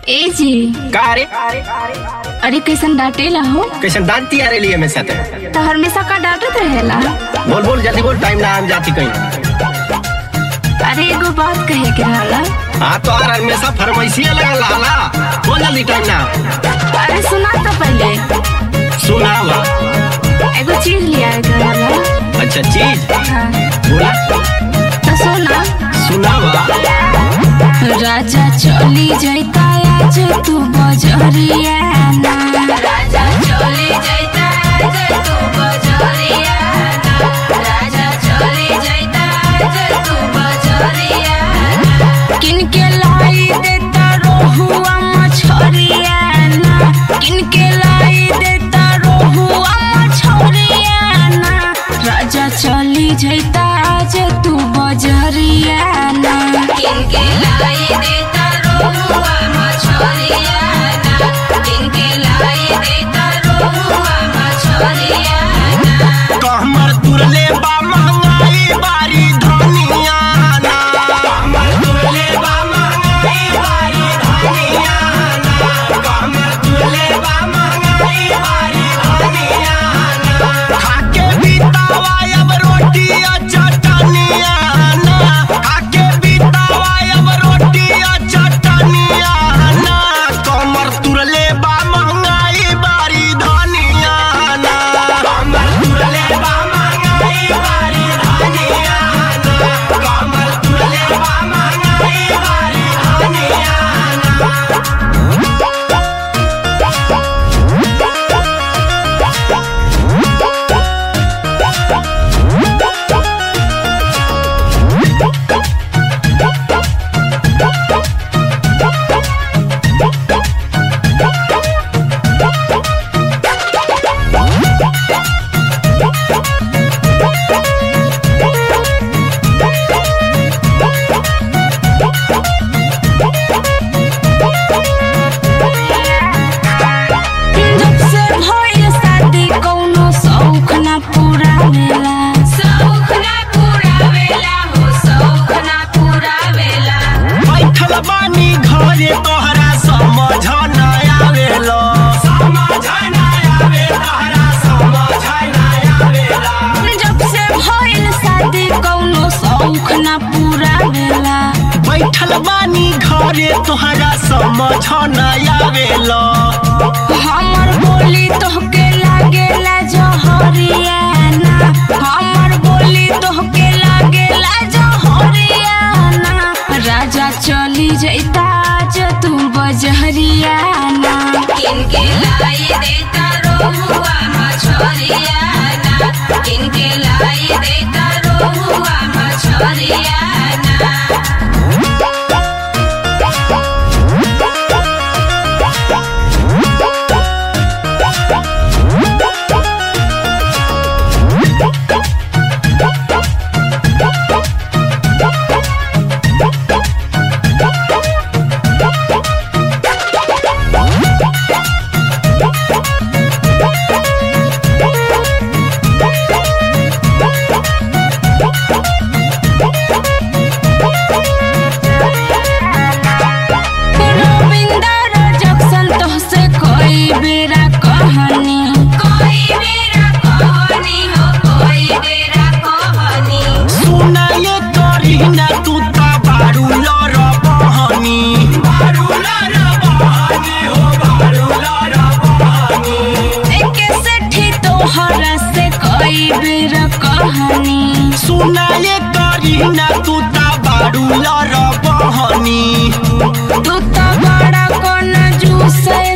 ए जी का रे अरे कैसन डांटेला हो कैसन डांटती आ रही है हमेशा ते तो हमेशा का डांटत रहेला बोल बोल जल्दी बोल टाइम ना हम जाती कहीं अरे एगो बात कहे के रहला हाँ तो यार हमेशा फरमाइशिया लगा लाला बोल जल्दी टाइम ना अरे सुना तो पहले सुना हुआ एगो चीज लिया के रहला अच्छा चीज हाँ बोला तो सुना सुना हुआ राजा चली जाता आज तू बजरिया ना राजा चली जाता आज तू बजरिया ना राजा चली जाता आज तू बजरिया ना किनके लाई देता रोहुआ मछरिया ना किनके लाई देता रोहुआ मछरिया ना राजा चली जाता आज तू बजरिया ना किनके लाई देता रोहुआ मछरिया ना किनके लाई देता रोहुआ मछरिया ना कहमर तुरले बा महंगाई बारी धनिया ना कहमर तुरले बा महंगाई बारी धनिया ना कहमर तुरले बा महंगाई बारी धनिया ना खाके बितावा अब रोटी आ चटनिया ना खाके बितावा अब रोटी आ चटनिया ना कहमर तुरले बा महंगाई बारी धनिया ना कहमर तुरले बा महंगाई बारी धनिया ना कहमर तुरले बा महंगाई बारी धनिया ना जब से भइल शादी कौनो शौक ना पूरा भेला शौक ना पूरा भेला हो शौक ना पूरा भेला बैठल बानी घरे तोहरा समझ न आवेलो समझ न आवे तोहरा समझ न आवेला जब से भइल शादी कौनो शौक ना पूरा भेला बैठल बानी घरे तोहरा समझ न आवेलो हमर बोली तोहके लागेला जहरिया ना हमर बोली तोहके लागेला जहरिया ना राजा चली जैता जो तू बजहरिया ना किनके लाई देता रोहुआ मछरिया ना किनके लाई देता रोहुआ मछरिया ना रविंदर जक्सन तोहसे कोई बेरा कहानी कोई बेरा कहानी हो कोई बेरा कहानी सुनाए करी ना तू ता बारू लर बहनी बारू लर बहनी हो बारू लर बहनी एके सेठी तोहरा से कोई बेरा कहानी सुनाए करी ना तू ता बारू लर बहनी तू तो बड़ा कोन जूसे